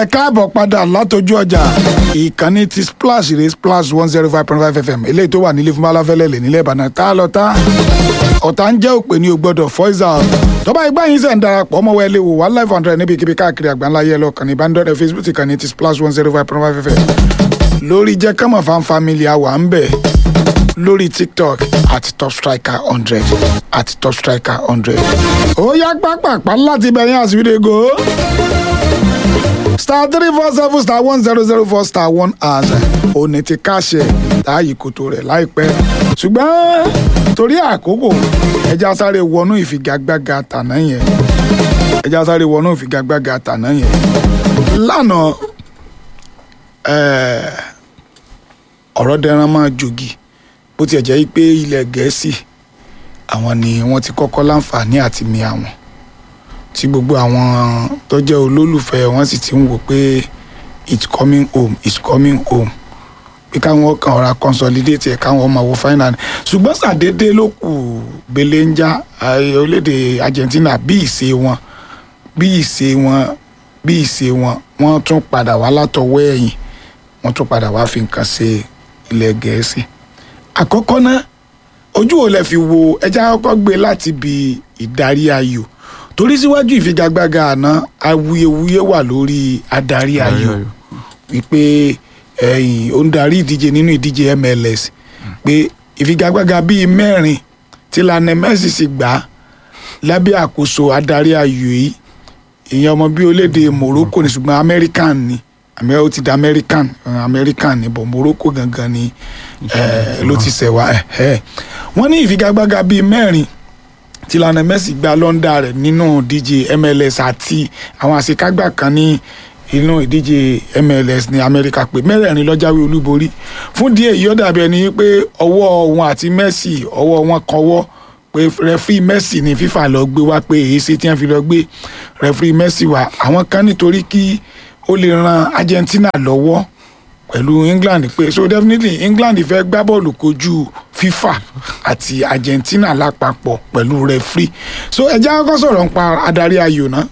ẹ káàbọ̀ padà látọjú ọjà ìkànnì ti splash rè splash one zero five point five fm eléyìí tó wà nílé fún balafẹ́lẹ́ lè nílẹ̀ ìbàdàn tá a lọ tá ọ̀tá ń jẹ́ òpè ní o gbọ́dọ̀ fọ́ìsà tọ́ba ìgbà yín sẹ̀ ń darapọ̀ ọmọ wẹ́lẹ́ wò one life hundred níbi kíbi káàkiri àgbáńlá yẹ lọ kàn ní ìbánidọ́rẹ̀ facebook ti kàn ní ti splash one zero five point five fm lórí jẹ́ kọ́mọ̀ fan family àwa ń bẹ̀ lórí tiktok àti top striker hundred àti top striker hundred ó yá pápápá láti bẹ̀yìn àsìwédego star three four seven star one zero zero four star one and òní ti káṣẹ láàyè kòtò rẹ̀ láìpẹ́ ṣùgbọ́n torí àkókò ẹja sáré wọnú ìfigagbága tàná yẹn ẹja sáré wọnú ìfigagbága tàná yẹn lánàá ẹ̀ẹ́ ọ̀rọ̀ dẹran máa jogi bó tiẹ̀ jẹ́ pé ilẹ̀ gẹ̀ẹ́sì àwọn ni wọ́n ti kọ́kọ́ láǹfààní àti mi àwọn tí gbogbo àwọn tó jẹ́ olólùfẹ́ wọn sì ti ń wò pé it's coming home it's coming home pé káwọn kan ọ̀ra consolidate ẹ̀ káwọn máa wo final ṣùgbọ́n ṣàdédé ló kù belenja orílẹ̀-èdè Argentina bí ìṣe wọn bí ìṣe wọn bí ìṣe wọn wọ́n tún padà wá látọwọ́ ẹ̀yìn wọ́n tún padà wá fi nǹkan ṣe ilẹ̀ gẹ̀ẹ́sì àkọ́kọ́ náà ojú wo lẹ fi wo ẹja kọ́kọ́ gbé láti bi ìdarí ayò torí síwájú ìfigagbága àná awuyewuye wà lórí adarí ayò wípé ẹ̀yìn ó ń darí ìdíje nínú ìdíje MLS pé ìfigagbága bíi mẹ́rin tí Lionel Messi sì gbà lábẹ́ àkóso adarí ayò yìí ìyẹn ọmọ bíi olédè Morocco ní ṣùgbọ́n American ni àmì ó ti di American American ni bọ̀ Morocco gangan ni ló ti ṣẹ̀ wá wọ́n ní ìfigagbága bíi mẹ́rin tí Lionel Messi gba lọ́ndà rẹ̀ nínú ìdíje MLS àti àwọn àṣekágbà kan ní inú ìdíje MLS ní Amẹ́ríkà pé mẹ́rẹ̀ẹ̀rin ló jáwé olúborí fún díẹ̀ yìí ó dàbí ẹni pé ọwọ́ wọn àti Messi ọwọ́ wọn kọwọ́ pé rẹfí Messi ní FIFA lọ gbé wá pé èyí ṣe tí wọ́n fi lọ gbé rẹfí Messi wá àwọn kan nítorí kí ó lè ran Argentina lọ́wọ́ pẹ̀lú England pé so definitely England fẹ́ gbá bọ́ọ̀lù kojú FIFA àti Argentina lápapọ̀ pẹ̀lú referee so ẹ jẹ́ kọ́kọ́ sọ̀rọ̀ nípa adarí ayò náà.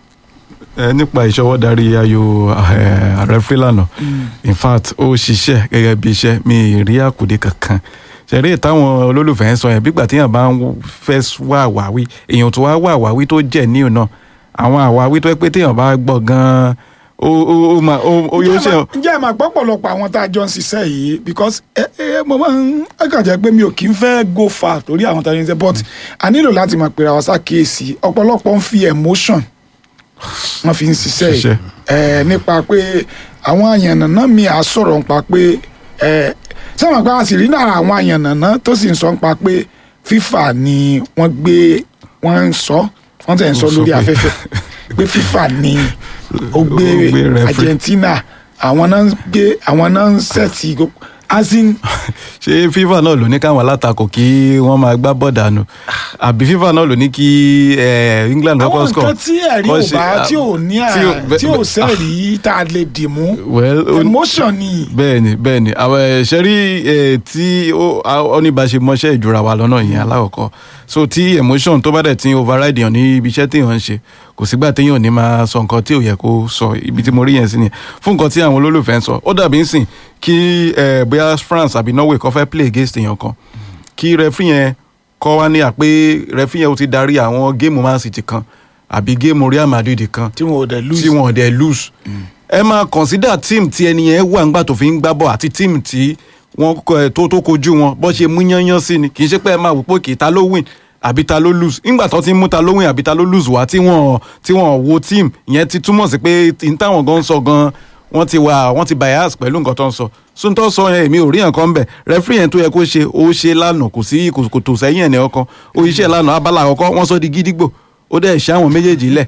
ẹ nípa ìṣọwọ́darí ayò referee lánàá in fact ó ṣiṣẹ́ gẹ́gẹ́ bí iṣẹ́ mi rí àkùdé kankan ṣẹ̀rí ìtàwọn olólùfẹ́ ń sọ yẹn bígbà téèyàn bá ń fẹ́ wá àwáwí èèyàn tó wá wá àwáwí tó jẹ́ ní ọ̀nà àwọn àwáwí tó yẹ pé téèyàn bá gbọ́ gan-an ó ó ó ma ó ó yóò ṣe. ǹjẹ́ ẹ̀ máa pọ̀pọ̀lọpọ̀ àwọn tá a jọ ń ṣiṣẹ́ yìí because ẹ ẹ mo máa ń ẹ kàn jẹ́ pé mi ò kí ń fẹ́ go far torí àwọn tá a jọ ń ṣe but a nílò láti máa pèrè àwọn ṣàkíyèsí ọ̀pọ̀lọpọ̀ ń fi emotion wọ́n fi ń ṣiṣẹ́ yìí ẹ nípa pé àwọn àyànnàná mi à sọ̀rọ̀ nípa pé ẹ sẹ́wọ̀n pé a sì rí náà àwọn àyànnàná tó sì ń sọ nípa pé FIFA ni wọ́n gbé wọ́n ń sọ wọ́n tẹ̀ ń sọ lórí afẹ́fẹ́ pé FIFA ni ó gbé Argentina àwọn náà ń gbé àwọn náà ń sẹ́ẹ̀tì asin. ṣé FIFA náà ló ní káwọn alátakò kí wọ́n máa gbá bọ́ọ̀dà nù àbí FIFA náà ló ní kí England kọ́kọ́ score. àwọn nǹkan tí ẹ̀rí ò bá tí ò ní à tí ò sẹ́ẹ̀rí tá a lè dì mú emotion ni. bẹ́ẹ̀ni bẹ́ẹ̀ni àwọn ṣẹ́rí tí oníbàṣe mọṣẹ́ ìjọra wa lọ́nà yẹn alákọ̀ọ́kọ́ so tí emotion tó bá dẹ̀ ti override yàn ní ibi iṣẹ́ téèyàn ń ṣe kò sígbà téèyàn ní máa sọ nǹkan tí ò yẹ kó sọ ibi tí mo rí yẹn sí nìyẹn fún nǹkan tí àwọn olólùfẹ́ ń sọ ó dàbí ń sìn kí bóyá France àbí Norway kọ́ fẹ́ play against èèyàn kan kí rẹfí yẹn kọ́ wá ní àpé rẹfí yẹn ó ti darí àwọn géèmù Man City kan àbí géèmù Real Madrid kan tí wọn ò dẹ̀ lose tí wọn ò dẹ̀ lose ẹ máa consider team tí ẹni yẹn wà ńgbà tó fi ń gbá bọ̀ àti team tí wọ́n tó tó kojú wọn bó ṣe mú yányán sí ni kì í ṣe pé ẹ máa wò pé kì í ta ló win àbí ta ló lose nígbà tó ti mú ta ló win àbí ta ló lose wá tí wọ́n tí wọ́n wo team ìyẹn ti túmọ̀ sí pé n táwọn gan sọ gan wọ́n ti wà wọ́n ti bias pẹ̀lú nǹkan tó ń sọ sóńtọ́ sọ yẹn èmi ò rí nǹkan bẹ̀ rẹ́fírì yẹn tó yẹ kó ṣe ó ṣe lánàá kò sí kò tó sẹ́yìn ẹ̀ ní ọkàn ó iṣẹ́ lánàá abala àkọ́kọ́ wọ́n sọ di gídígbò ó dẹ̀ ṣe àwọn méjèèjì lẹ̀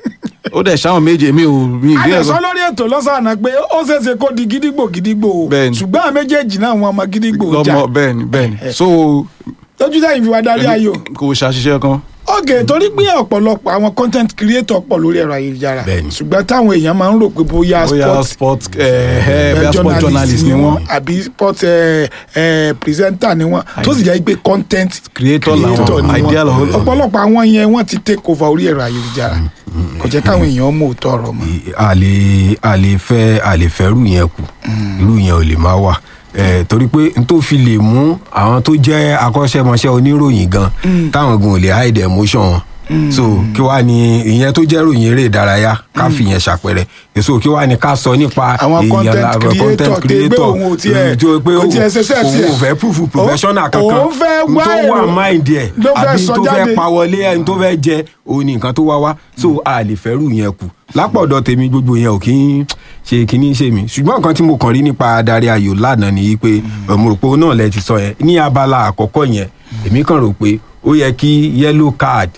ó dẹ̀ ṣe àwọn méjèèjì mi ò rí ìrí àdẹ̀sọ́ lórí ètò lọ́sàn-án pé ó ṣeéṣe kó di gídígbò gídígbò ṣùgbọ́n àwọn méjèèjì náà wọn ọmọ gídígbò jà bẹ́ẹ̀ni bẹ́ẹ̀ni so lójú sẹ́yìn fi wá darí ayò. kò ṣàṣìṣe kan. ó ok torí pé ọ̀pọ̀lọpọ̀ àwọn content creator pọ̀ lórí ẹ̀rọ ayélujára Bẹ́ẹ̀ni. ṣùgbọ́n táwọn èèyàn máa ń rò pé bóyá bóyá sport sport ẹ ẹ bóyá sport journalist ni wọ́n àbí sport eh, eh, presenter ni wọ́n tó sì jẹ́ pé content Creator làwọn, ni idea wọ́n làwọn. ọ̀pọ̀lọpọ̀ àwọn yẹn wọ́n ti take over orí ẹ̀rọ ayélujára kò jẹ́ káwọn èèyàn mọ̀ òótọ́ ọ̀rọ̀ mọ́. a lè a lè fẹ́ a lè fẹ́ irú yẹn kù irú yẹn ò lè máa wà Eh, torí pé n tó fi lè mú àwọn tó jẹ́ akọ́ṣẹ́mọṣẹ́ oníròyìn gan táwọn gan ò lè hide emotion wọn so kí wàá ní ìyẹn tó jẹ́ ròyìn eré ìdárayá ká fi yẹn ṣàpẹrẹ èso kí wàá ní ká sọ nípa àwọn content la- creator tẹ gbé òun ò tiẹ̀ tó pé kò tiẹ̀ ṣẹṣẹ́ tiẹ̀ òun ò fẹ́ proof professional kankan òun fẹ́ n wá tó wà èrò mind ẹ̀ ló fẹ́ àbí sọ tó jáde. fẹ́ pa wọlé ẹni tó fẹ́ jẹ òun ní nǹkan tó wá wá so a lè fẹ́rù yẹn kù lápọ̀dọ̀ tèmi gbogbo yẹn ò kí ń ṣe kíní ṣe mí ṣùgbọ́n nǹkan tí mo kàn rí nípa adarí ayò lánàá ni pé mo rò pé òun náà lẹ ti sọ yẹn ní abala àkọ́kọ́ yẹn èmi kàn rò pé ó yẹ kí yellow card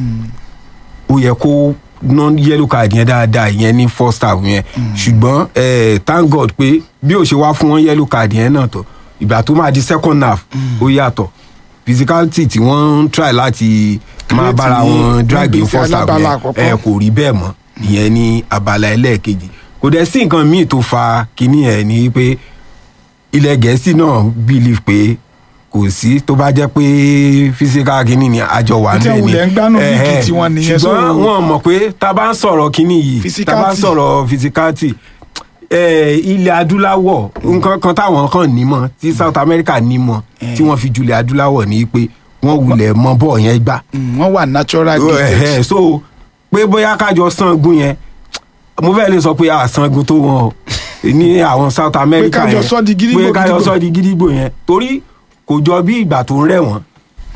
ó yẹ kó ná yellow card yẹn dáadáa yẹn ní first half yẹn ṣùgbọ́n eh, thank god pé bí ó ṣe wá fún wọn yellow card yẹn náà tó ìgbà tó máa di second half ó yàtọ̀ physicality tí wọ́n ń try láti máa Create bára ní wọn drag in níbi first half alábala yẹn àkọ́kọ́. ẹ kò rí bẹ́ẹ̀ mọ́ ìyẹn ní abala ẹlẹ́ẹ̀kejì kò dẹ̀ sí nǹkan míì tó fa kinní ẹ̀ ní pé ilẹ̀ gẹ̀ẹ́sì náà believe pé kò sí tó bá jẹ́ pé physical kinní ni àjọ wà Tí níbẹ̀ ni wulẹ̀ ń gbánú líìgì Ẹ̀hẹ́. tiwọn nìyẹn, so- ṣùgbọ́n wọn mọ̀ pé tá a bá ń sọ̀rọ̀ kinní yìí tá a bá ń Physicality. sọ̀rọ̀ physicality eh, ilẹ̀ adúláwọ̀ nǹkan kan táwọn kan nímọ̀ tí south america nímọ̀ tí wọ́n fi julẹ̀ adúláwọ̀ ní pé wọ́n wulẹ̀ mọ bọ́ọ̀ yẹn gbà Mm, wọ́n wà natural Ẹ̀hẹ́, gifted so pé bóyá kájọ sangun yẹn mo fẹ́ lè sọ pé a sangun tó wọn o ní àwọn south america kájọ yẹn sọ di gídígbò, pé kájọ gídígbò. sọ di gídígbò yẹn torí kò jọ bí ìgbà tó ń rẹ̀ wọ́n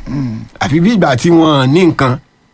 àfi bí ìgbà tí wọ́n ní nǹkan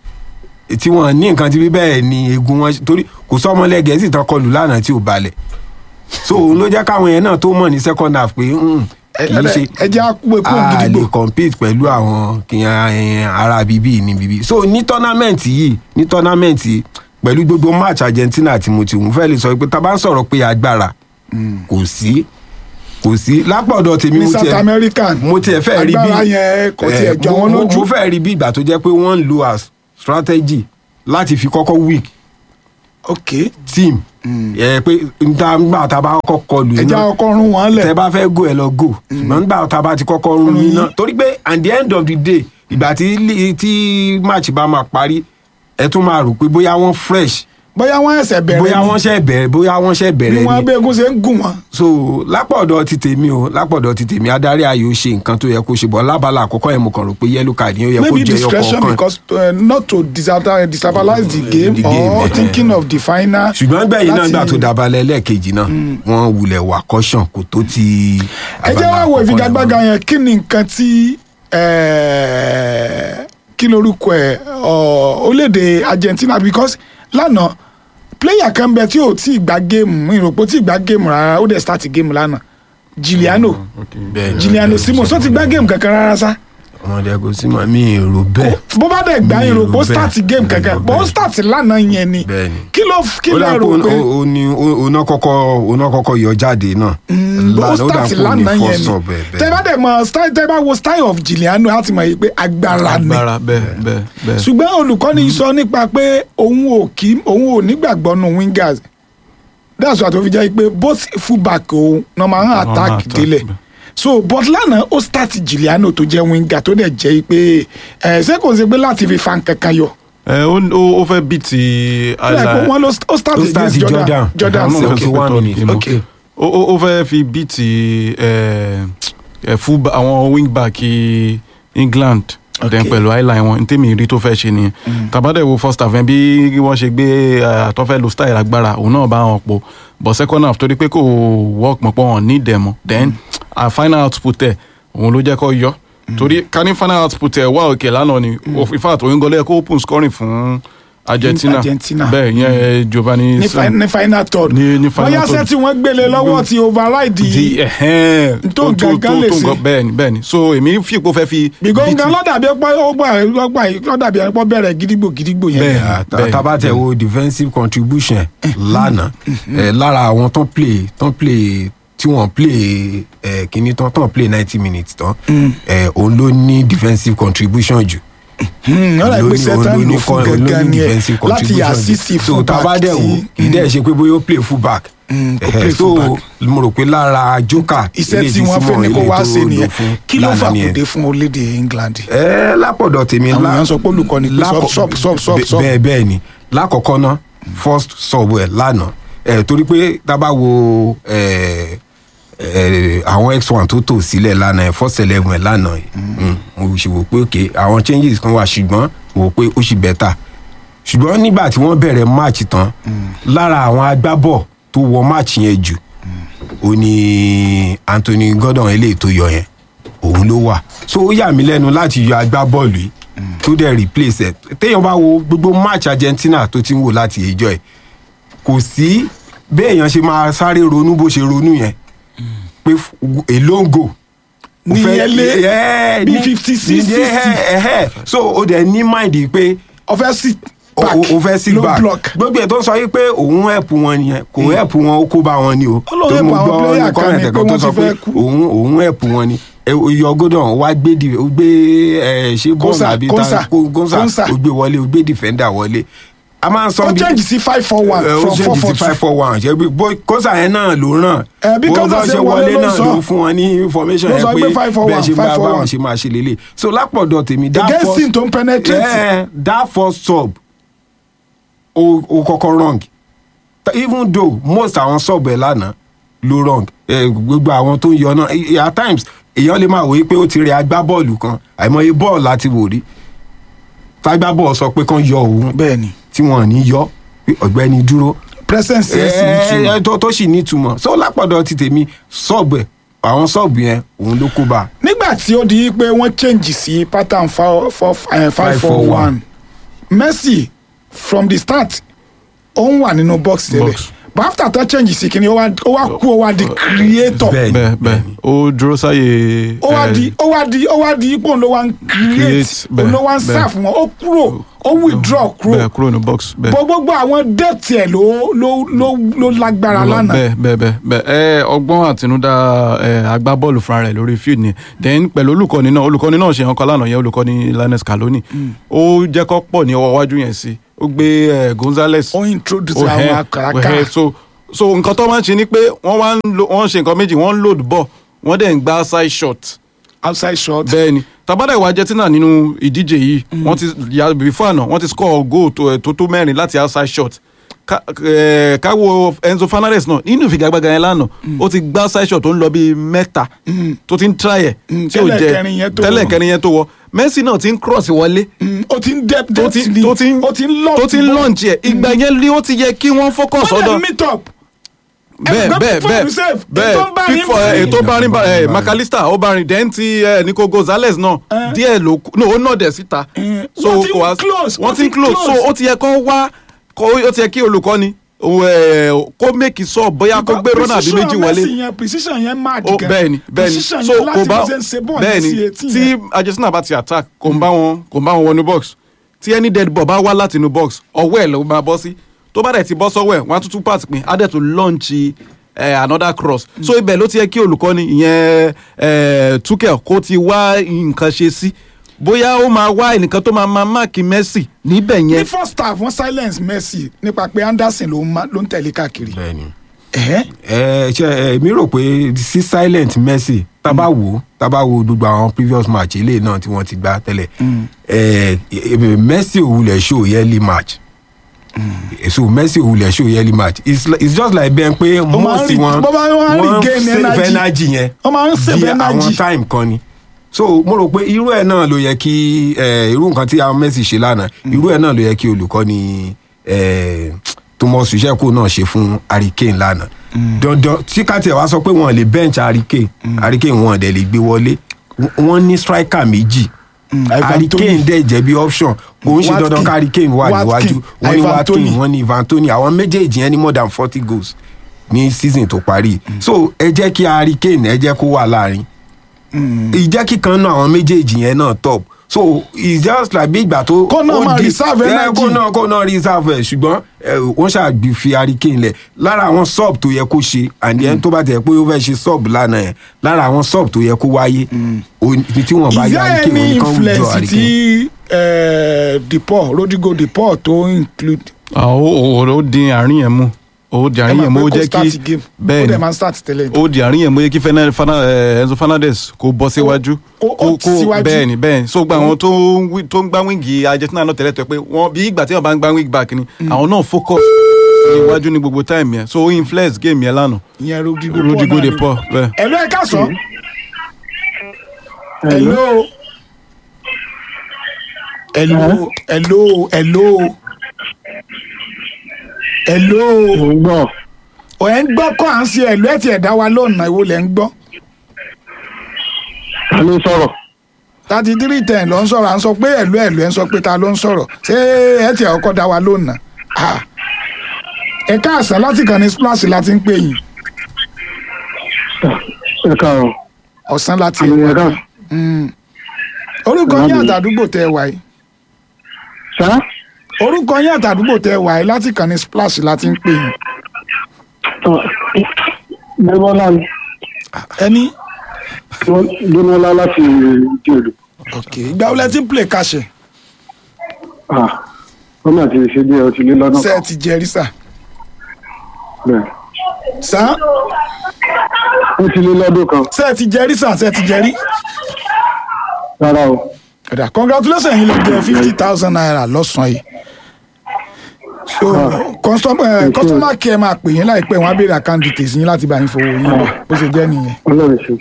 tí wọ́n ní nǹkan tí bí bẹ́ẹ̀ ni egun wọn torí kò sọ́mọlẹ́ gẹ̀ẹ́sì tán kọlù lánàá tí ò balẹ̀ so òun ló jẹ́ káwọn yẹn náà tó mọ̀ ní second half pé mm, kì í ṣe ẹ jẹ́ àpò èkó a gidigbo lè compete pẹ̀lú àwọn kìnyàn ara bíbí ní bíbí so ní tọ́námẹ́ǹtì yìí ní tọ́námẹ́ǹtì yìí pẹ̀lú gbogbo match Argentina tí mo ti wù fẹ́ lè sọ pé tá a bá ń sọ̀rọ̀ pé agbára kò sí kò sí lápọ̀dọ̀ tèmi ní mo south tiẹ̀ american mo tiẹ̀ fẹ́ rí bí agbára yẹn kò tiẹ̀ eh, jọ mo- wọn mo- lójú mo fẹ́ rí bí ìgbà tó jẹ́ pé wọ́n ń lo as strategy láti fi kọ́kọ́ weak ok team ẹ pé níta nígbà tá a bá kọ́kọ́ kọlù ẹ jẹ́ iná ọkọ rún wọn lẹ̀ tẹ bá fẹ́ go ẹ lọ go ṣùgbọ́n nígbà tá a bá ti kọ́kọ́ rún yín náà torí pé at the end of the day ìgbà tí lí- tí match bá máa parí ẹ tún máa rò pé bóyá wọ́n fresh bóyá wọ́n ẹsẹ̀ bẹ̀rẹ̀ bóyá ni wọ́n ṣẹ̀ bẹ̀rẹ̀ bóyá wọ́n ṣẹ̀ bí bẹ̀rẹ̀ wọ́n ni bẹ́ẹ̀gùn ṣe ń gùn wọn. so lápọ̀dọ̀ ti tèmi o lápọ̀dọ̀ ti tèmi adarí ayò ṣe nǹkan tó yẹ kó ṣe bọ̀ lábala àkọ́kọ́ yẹn mo kàn rò pé yellow card yẹn ó yẹ kó maybe jẹ́ yọ discretion kọ̀ọ̀kan because uh, not to disata- destabilize the game the game, or eh. thinking of the final. ṣùgbọ́n gbẹ̀yìn náà láti- gbà tó dabalẹ̀ lẹ́ẹ̀kejì náà wọ́n wulẹ̀ wà caution kò tó ti ẹ jẹ́ wá wo àkọ́kọ́ ìfigagbága yẹn. yẹn kí ni nǹkan tí eh, kí lorúkọ ẹ̀ ọ, orílẹ̀-èdè Argentina because lánàá player kan bẹ tí ò tí ì gbá géèmù ìròpó tí ì gbá géèmù rárá ó dẹ̀ start géèmù lánàá Giuliano Bẹ́ẹ̀ni, Giuliano bẹ́ẹ̀ni, Simons ó ti gbá géèmù kankan rárá sá ọmọdé kò sí mọ mi èrò bẹ́ẹ̀ bó bá dẹ̀ gbá Mi ò ìròpó rò start bẹ́ẹ̀. géèmù Mi ò kankan rò bó bẹ́ẹ̀. start lánàá yẹn ni Bẹ́ẹ̀ni. kí ló kí ó ló dà rò pé pé ó ní oná kọ́kọ́ oná kọ́kọ́ yọ jáde náà bó Lánàá, ó dà start pé ó ní lánàá yẹn first ni sub ẹ̀, tẹ bá dẹ̀ mọ style tẹ bá wo style of Giuliano á ti mọ̀ yìí pé agbára ni agbára bẹ́ẹ̀ bẹ́ẹ̀ bẹ́ẹ̀. ṣùgbọ́n olùkọ́ni sọ nípa pé òun ò kí òun ò nígbàgbọ́ nu wingers that's why tó fi jẹ́ pé both fullback òun náà máa ń máa attack attack, délẹ̀ bẹ́ẹ̀. so but lánàá ó start Giuliano tó jẹ́ winger tó dẹ̀ jẹ́ pé ẹ̀ ṣé kò ṣe pé láti fi fa nǹkankan yọ ẹ ó ó- ó fẹ́ bí ti ó dà pé wọ́n ló ó start ó start against Jordan Jordan. Jordan Àwọn náà okay. fẹ́ seventy one pé minutes. tọ́ọ̀dù Okay. ó ó- ó fẹ́ fi bí ti ẹ, ẹ, full ba- àwọn wingback England then Okay. pẹ̀lú highline wọn ntẹ́mi rí tó fẹ́ ṣe nìyẹn tàbádẹ́ wo first half yẹn bí wọ́n ṣe gbé àtọ́fẹ́ lo style agbára òun náà bá wọn pọ̀ but second half torí pé kò work mọ̀ pọ̀ wọn ní ìdẹ̀mọ̀ then a final output ẹ̀ òun ló jẹ́ kó yọ torí ká ní final output ẹ̀ wá òkè lánàá ni in fact òun gọlẹ́ kó open scoring fún Argentina Argentina. bẹ́ẹ̀ yẹn Giovanni ní fi- ní final third Ní- ní final bóyá third. sẹ́ tí wọ́n gbélé lọ́wọ́ ti override di ẹhẹn tó gangan lè ṣe. bẹ́ẹ̀ni bẹ́ẹ̀ni so èmi fi ipò fẹ́ fi gbígbóngàn lọ́dàbí ọgbà ọgbà lọ́dàbí ọgbà bẹ̀rẹ̀ gidigbo gidigbo yẹn Bẹ́ẹ̀. Ah, ta- bẹ́ẹ̀, tá bá tẹ wo defensive contribution lánàá eh, lára àwọn tán play tán play tí wọ́n play eh, kíní tán tán play ninety minutes tán eh, òun ló ní defensive contribution jù ọ̀rọ̀ ló ní- ìpèsè tán ló ní lò fún con- ló ní gangan ni ẹ defensive láti contribution assist so fún tá a bá dẹ̀ wò kì í dẹ̀ ṣe pé bóyá ó play full back Mm, kò Ẹ̀hẹ̀, play so full back. mo rò pé lára joker iṣẹ́ eléyìí tí wọ́n fẹ́ Simon ni kó eléyìí wá tó ṣe lò nìyẹn fún kí ló lánàá nìyẹn. fàkùdé fún orílẹ̀-èdè England. ẹ lápọ̀dọ̀ tèmi àwọn lá- èèyàn sọ pé olùkọ́ni pé lákọ̀- sub sub sub bẹ- sub bẹ́ẹ̀ bẹ́ẹ̀ ni lákọ̀ọ́kọ́ ná first sub ẹ̀ lánàá ẹ̀ torí pé tá a bá wo ẹ̀ ẹ̀ àwọn x1 tó tò sílẹ̀ lánàá ẹ̀ first eleven ẹ̀ lánàá yìí mm, mo sì wò pé ok àwọn changes kan wà ṣùgbọ́n mo wò pé ó sì bẹ́tà ṣùgbọ́n nígbà tí wọ́n bẹ̀rẹ̀ match tán lára àwọn agbábọ̀ tó wọ match yẹn jù ó ní Anthony Gordon eléyìí tó yọ yẹn òun ló wà so ó yà mí lẹ́nu láti yọ agbábọ́ọ̀lù yìí tó dẹ̀ replace ẹ̀ téèyàn bá wo gbogbo match Argentina tó ti ń wò láti ìjọ ẹ̀ kò sí béèyàn ṣe máa sáré ronú bó ṣe ronú yẹn pé èlóńgò Nìyẹn lé bí 56, 60. so ó dẹ̀ ní mind pé ọfẹ́ sit o back o- o fẹ́ sí low back block gbogbo ẹ̀ tó ń sọ yìí pé òun ẹ̀pù wọn nìyẹn kò ẹ̀pù wọn ó kó bá wọn ni o Ó lóun Torí help mo àwọn gbọ́ player ní kan comment ni kan pé tó wọ́n sọ ti pé fẹ́ kú. òun òun ẹ̀pù wọn ni iyọ̀ gordon wá gbé di- ó gbé ẹ̀, ṣé bọ́ọ̀lù Konsa, àbí Konsa, ta Konsa Konsa. ó gbé wọlé ó gbé defender wọlé a máa ń sọ ó bí change sí five four one ẹ, ó from four change four sí five two four one ṣe bí bó Konsa yẹn náà ló ràn Ẹ, bí Bó Konsa bá ṣe wọlé ló náà sọ. ló fún wọn ní information Ló yẹn sọ pé pé 541, bẹ́ẹ̀ ṣe bá 541. báwọn ṣe máa ṣe lélẹ̀ so lápọ̀dọ̀ tèmi that against first- team tó ń penetrate yeah, that first sub o o kọ́kọ́ wrong Ta- even though most àwọn sub ẹ̀ lánàá ló wrong eh, gbogbo àwọn tó ń yọ náà eh, at times èèyàn lè máa wòye pé ó ti rẹ agbábọ́ọ̀lù kan àìmọye bọ́ọ̀lù láti wò rí tágbábọ́ọ̀lù sọ pé kán yọ òun bẹ́ẹ̀ ni tí wọ́n ò ní yọ pé ọ̀gbẹ́ni dúró presence yẹn sì ní Eh, túmọ̀ eh, tó tó sì nítumọ̀ so lápọ̀dọ̀ ti tèmi sub ẹ̀ àwọn sub yẹn òun ló kó bá a. nígbà tí ó di pé wọ́n change sí pattern four four eh, five four one Messi from the start ó ń wà nínú box tẹ́lẹ̀ Box. but after tó change sí kíni ó wá ó wá kú ó wá di creator Bẹ́ẹ̀ ni, bẹ́ẹ̀ bẹ́ẹ̀ ó dúró sáyè ó wá eh, di ó wá di ó wá di ipò ló wá ń create Create, bẹ́ẹ̀, òun ló wá ń bẹ́ẹ̀. serve wọn ó kúrò ó withdraw kúrò bẹ́ẹ̀ kúrò ní box bẹ́ẹ̀. bó gbogbo àwọn depth ẹ̀ ló ló ló ló lágbára Lọ- lánàá bẹ́ẹ̀ bẹ́ẹ̀ bẹ́ẹ̀ bẹ́ẹ̀ ẹ ọgbọ́n àtinúdá ẹ agbábọ́ọ̀lù fúnra rẹ̀ lórí field ni then pẹ̀lú olùkọ́ni náà olùkọ́ni náà ṣe nǹkan lánàá yẹn olùkọ́ni Lionel Scaloni ó jẹ́ kó pọ̀ ní ọwọ́ iwájú yẹn sí ó gbé ẹ Gonzales ó introduce ó àwọn hẹ́- ó àkàràkà hẹ́. so so nǹkan tó máa ń ṣe ni pé wọ́n wá ń lo wọ́n ń ṣe nǹkan méjì wọ́n ń load ball wọ́n dẹ̀ ń gbá side shot outside shot bẹ́ẹ̀ ni tabada ìwà Argentina nínú ìdíje yìí wọ́n ti ya before àná wọ́n ti score goal tó ẹ̀ tó tó mẹ́rin láti outside shot Ká- eh, káwo Enzo Fernandez náà nínú ìfigagbága yẹn lánàá ó ti gbá outside shot tó ń lọ bíi mẹ́ta tó ti ń try ẹ̀ Mm, tí ò tẹ́lẹ̀ jẹ́ kẹrin yẹn tó tẹ́lẹ̀ wọ̀. kẹrin yẹn tó wọ Messi náà ti ń cross wọlé Mm, ó ti ń depth tó depth ti ni tó ti ń ó ti ń launch tó ti ń ball. launch ẹ̀ ìgbà yẹn ni ó ti yẹ kí wọ́n focus wọ́n ọ̀dọ̀ dẹ̀ meet up bẹ́ẹ̀ Ẹgbẹ́ bẹ́ẹ̀ Pickford bẹ́ẹ̀ save, bẹ́ẹ̀ ètò ń bá yín Pickford, bá yín. ètò bá rin bá ẹ Bá rin. McAllister ó bá rin dẹ́n ti ẹ Nico Gonzalez náà Eh. díẹ̀ ló kù no ó nà dẹ̀ síta Eh, so wọ́n ti ń kò wá- close, wọ́n ti ń close so close. ó ti yẹ kó wá kó ó ti yẹ kí olùkọ́ni òun, ẹ, kó make sọ bóyá kó gbé rọ́nà àbí méjì wọlé Messi yẹn precision yẹn mad ó gan bẹ́ẹ̀ni bẹ́ẹ̀ni precision so yẹn kò láti bá bó ṣe ń ṣe bọ́ọ̀lù bẹ́ẹ̀ni sí etí tí yẹn. Argentina bá ti attack kò ń bá wọn kò ń bá wọn wọnú box tí any dead ball bá wá láti inú box ọwọ́ ẹ̀ ló máa bọ́ sí tó bá dẹ̀ ti bọ́ sọ́wọ́ ẹ̀ wọ́n á tún tún pass pin á dẹ̀ tún launch eh, another cross so ibẹ̀ ló ti yẹ kí olùkọ́ni ìyẹn eh, Tuchel kó ti wá nǹkan ṣe sí bóyá ó máa wá ẹnìkan tó máa máa máàkì Messi níbẹ̀ ní yẹn first half wọ́n silence Messi nípa pé Anderson ló ń ma- ló ń tẹ̀lé káàkiri bẹ́ẹ̀ni. Ẹ̀hẹ́. ẹ ṣe ẹ mi rò pé sí silent Messi tábà wò tábà wò gbogbo àwọn previous match eléyìí náà tí wọ́n ti gbá tẹ́lẹ̀ ẹ ẹ, Messi ò wulẹ̀ show yearly match so Messi ò wulẹ̀ show yearly match it's, li- it's just like bẹ́ẹ̀ pé máa ń most rí- wọn bó bá wọ́n á rí gain save energy. energy yẹn Wọ́n máa ń save di energy. àwọn time kan ni so mo rò pé irú ẹ̀ náà ló yẹ kí ẹ, irú nǹkan tí àwọn Messi ṣe lánàá irú ẹ̀ náà ló yẹ kí olùkọ́ni ẹ, Thomas Tuchel náà ṣe fún Harry Kane lánàá dandan tí káàtì ẹ̀ wá sọ pé wọ́n lè bench Harry Kane Harry Kane wọn dẹ̀ lè gbé wọlé wọ́n ní striker méjì Mm, Ivan Harry Toney. Kane dẹ̀ jẹ́ bí option kò ń ṣe Watkins. dandan ká Harry Kane wà níwájú Watkins. wọ́n ní Ivan Watkins Toney. wọ́n ní Ivan Toney àwọn méjèèjì yẹn ní more than forty goals ní season tó parí so ẹ jẹ́ kí Harry Kane ẹ jẹ́ kó wà láàrin ìjẹ́ kíkan náà àwọn méjèèjì yẹn náà top so it's just like bí ìgbà tó. Kó náà ó máa di- reserve Eh, energy. kó náà kó náà reserve ẹ̀ ṣùgbọ́n eh, wọ́n ṣàgbé fi hurricane lẹ̀ lára àwọn sub tó yẹ kó ṣe and then tó bá tẹ̀ pé ó fẹ́ ṣe sub lánàá yẹn lára àwọn sub tó yẹ kó wáyé ó- ibi tí wọ́n bá is yá there hurricane any wọn kan withdraw influence hurricane. tí eh, Depaul Rodrigo Depaul tó include Ah, ó ó- ó dín àárín yẹn mú ó di àárín yẹn mú ó jẹ́ start kí game bẹ́ẹ̀ ó ni dẹ̀ máa ń start tẹ́lẹ̀ ó di àárín yẹn mú ó yẹ kí Fernan- Fernan- eh, Enzo Fernandez kó bọ́ síwájú kó- ó ti síwájú. bẹ́ẹ̀ ni bẹ́ẹ̀ ni so gba àwọn tó ń wí- tó ń gbá wíńgì Argentina náà tẹ́lẹ̀ tó yẹ pé wọ́n bí ìgbà tí wọ́n bá ń gbá wing back ni àwọn náà focus iwájú ní gbogbo time yẹn so ó influence game yẹn lánàá ìyẹn Rodrigo Rodrigo náà de ni. Paul bẹ́ẹ̀. Hello ẹ káàsán. Hello. Hello. Hello. Hello. Hello. Mo ń gbọ́. Ò ẹ̀ ń gbọ́ kọ́ à ń ṣe ẹ̀lú ẹ̀ tí ẹ̀ dá wa lónà ìwo lẹ̀ ń gbọ́. Ta ló ń sọ̀rọ̀? thirty three ten ló ń sọ̀rọ̀ à ń sọ pé ẹ̀lú ẹ̀lú ẹ̀ ń sọ pé ta ló ń sọ̀rọ̀ ṣé ẹ̀ tí ẹ̀ ọkọ̀ dá wa lónà. Ah. Ẹ káàsán láti kàn ní splash láti ń pè yín Ẹ káàárọ̀. ọ̀sán láti Àmì ẹ̀ka. Mm. orúkọ yín àtàdúgbò tẹ wà yìí Ṣá? orúkọ yín àtàdúgbò tẹ wà yìí láti kàn ní splash láti ń pè yín Débọ́lá ni. ẹni. Débọ́lá láti Ìjẹ̀lú. ok ìgbà wo lẹ ti ń play kàṣẹ Wọ́n náà ti ṣe bí ọtí lé lọ́dún ṣe ẹ kan. ti jẹrí sà Bẹ́ẹ̀. sà Ó ti lé lọ́dún kan. ṣe ẹ ti jẹrí sà ṣe ẹ ti jẹrí. Rárá o. ẹ̀dà congratulations yín lè jẹ fifty thousand naira lọ́sàn-án yìí so customer customer care máa pè yín láìpẹ́ wọn á béèrè account details yín láti bá yín fowó yín lọ bó ṣe jẹ́ nìyẹn. Ọlọ́run ṣe.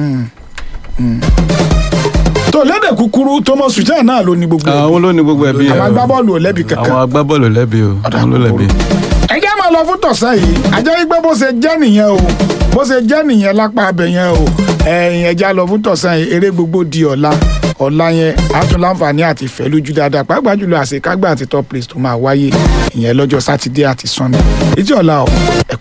tó lédè kúkúrú Thomas Tuchel náà ló ní gbogbo ẹ̀bí. àwọn ló ní gbogbo ẹbí àwọn yẹn o. agbábọ́ọ̀lù ò lẹ́bi kankan. àwọn agbábọ́ọ̀lù lẹ́bi o àwọn ló lẹ́bi. ẹ jẹ́ máa lọ fún tọ̀sán yìí ajẹ́ wípé bó ṣe jẹ́ nìyẹn o bó ṣe jẹ́ nìyẹn lápá abẹ yẹn o ẹ̀yìn ẹja lọ fún tọ̀sán yìí eré gbogbo di ọ̀la ọ̀la yẹn á tún láǹfààní àti ìfẹ́ lójú dáadáa pàápàá jùlọ àṣekágbà àti top place tó máa wáyé ìyẹn lọ́jọ́ sátidé àti sunday ètí ọ̀la ọ̀ ẹ̀kú